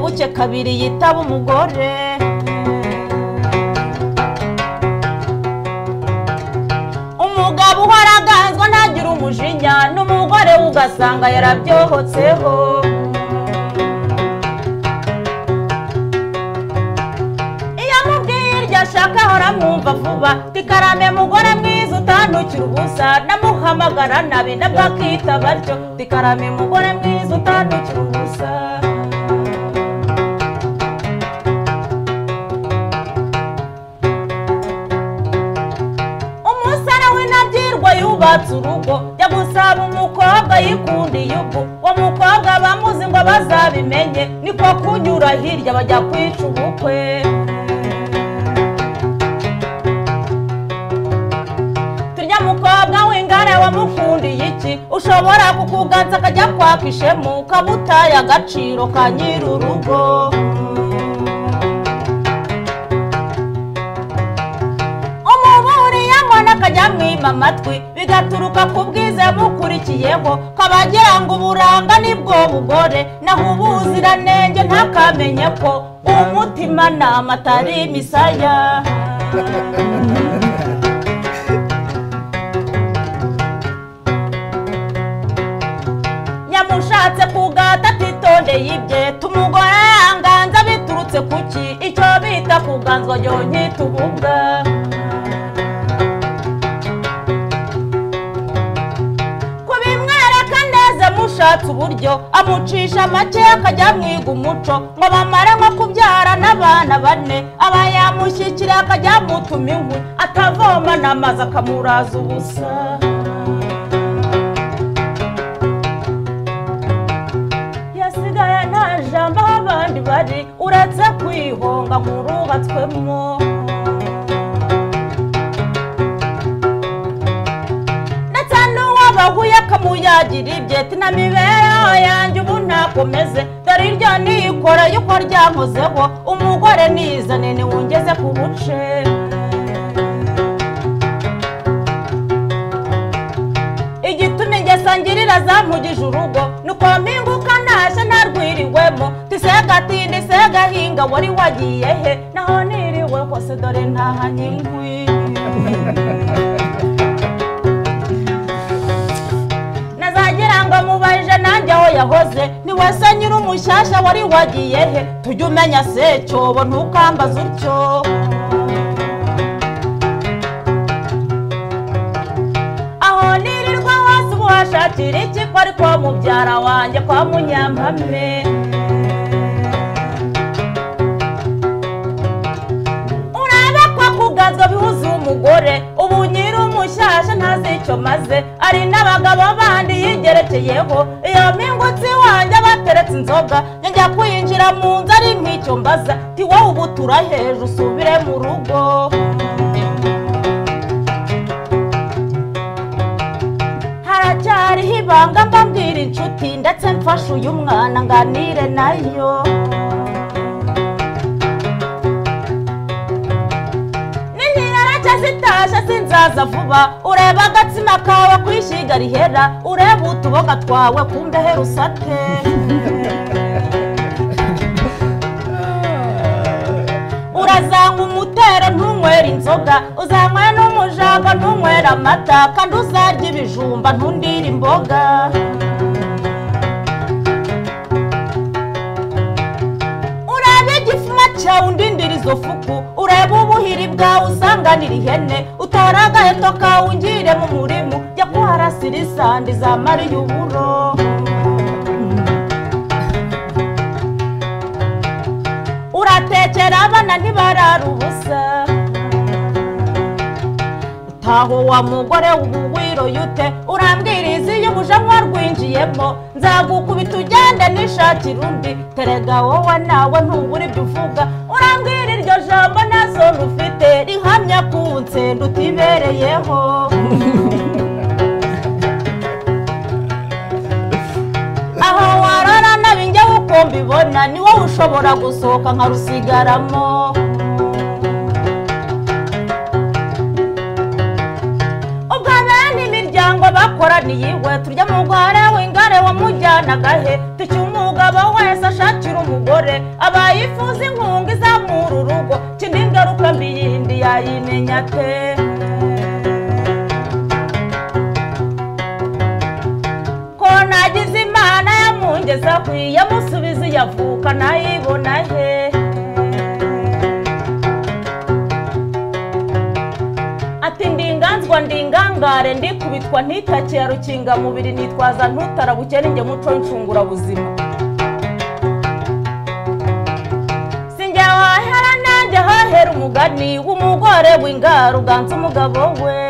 muke kabiri yitaba umugore umugabo uhora aganzwa ntagire umujinya n'umugore we ugasanga yarabyohotseho iyo amubwiye iryo ashaka ahora amwumva vuba tikarame mugore mwiza utandukira ubusa namuhamagara nabi nabwo akita batyo tikarame mugore mwiza utandukira ubusa umusore w'intabyirwa yubatse urugo jya gusaba umukobwa yikundiye ubwo uwo mukobwa bamuzi ngo bazabimenye niko kunyura hirya bajya kwica ubukwe turya mukobwa w'ingare wamukundiye iki ushobora kukuganza akajya kwaka ishemu ukabutaye agaciro ka nyir'urugo umuburiye mbona akajya amwima amatwi bigaturuka ku bwiza yamukurikiyeho ko abagira ngo uburanga nibwo bugore naho ubuziranenge ntakamenye ko umutima ni amatari imisaya yamushatse kugata atitondeye ibye tumugore yanganza biturutse kuki icyo bita kuganzwa yonyita ububwa kubimwereka neza mushatse uburyo amucisha make akajya amwiga umuco ngo bamare nko kubyara n'abana bane aba yamushyikira akajya amutuma inkwi atavoma n'amazi akamuraza ubusa yasigaye nta jambo aho abandi bari uretse kwihonga nkurubatswemo ndetse n'uwo bahuye akamuyagira ibye tina mibereho yanjye ubu ntakomeze dore iryo niyikora yuko ryahozeho umugore nizane niwungeze ku buce igituma ingeso ngirira zampugije urugo nuko mpinguka ntashye ntarwiriwemo tisegatinde segahinga wari wagiye he naho niriwe hose dore ntahanye inkwi nazagira ngo mubajije nanjye aho yahoze niwe se nyir'umushyashya wari wagiye he tujya umenya secyobo ntukambaze utyo aho nirirwa hose ubu hashakira iki ko ariko mubyara wanjye kwa munyampame urabe ko kuganzwa bihuza umugore ubu nyir'umushyashya ntazi icyo maze ari n'abagabo bandi yigerekeyeho iyo mpingutsi wanjye bateretse inzoga njya kwinjira mu nzu ari nk'icyo mbaza tiwe ubu turaheje usubire mu rugo haracyariho ibanga mbabwira inshuti ndetse mfashe uyu mwana nganire nayo n'intirarake zitashe sinzaza vuba ureba agatsima kawe ku ishyiga rihera ureba utuboga twawe ku mbehe rusate urazanywa umutero ntunywere inzoga uzanywe n'umujaga ntunywere amata kandi uzarya ibijumba ntundire imboga urebe igifuma cyawe undindira izo fuku urebe ubuhiri bwawe usanganira ihene utore agaheto kawe ungire mu murimu jya kuharasira isandi za mariyuburo uratekera abana ntibarara ubusa taho wa mugore w'ubuwiroye ute urambwiriza iyo umujanwa rwinjiyemo nzagukubita ugende nishakira undi terega wowe nawe ntubura ibyo uvuga urambwira iryo jambo nazo rufite rihamya ku nsenda utibereyeho aho warara nabi njyewe uko mbibona ni wowe ushobora gusohoka nkarusigaramo ubwo bene imiryango bakoraniye iwe turya mugore w'ingare wamujyanaga he tucye umugabo wese ashakira umugore turayimenya twe ko nagize imana yamungeza hwi yamusubiza iyavuka nayibona he ati ndinganzwa ndingangare ndikubitwa ntitake ya rukingamubiri nitwaza ntutarabukene njye muco w'icungurabuzima sinjya wahera nanjye hahera umugani w'umugore w'ingara uganza umugabo we